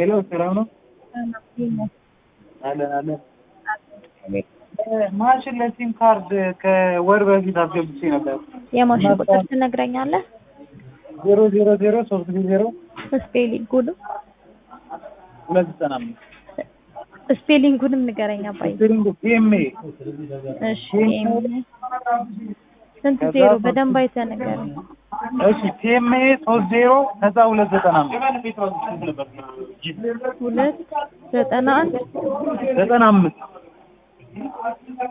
ሄሎ ሰላም ነው? አለን አለን። ማሽን ለሲም ካርድ ከወር በፊት አስገብቼ ነበር። የማሽን ቁጥር ትነግረኛለህ? ዜሮ ዜሮ ዜሮ ሶስት ጊዜ ዜሮ ስፔሊንጉንም ሁለት ዘጠና አምስት ስፔሊንጉንም ንገረኝ አባዬ። ስፔሊንግ ፒኤምኤ እሺ ኤም ስንት ዜሮ በደንብ አይተህ ንገረኝ። እሺ ፒኤምኤ ሶስት ዜሮ ከዛ ሁለት ዘጠና አምስት ሁለት ዘጠና አንድ ዘጠና አምስት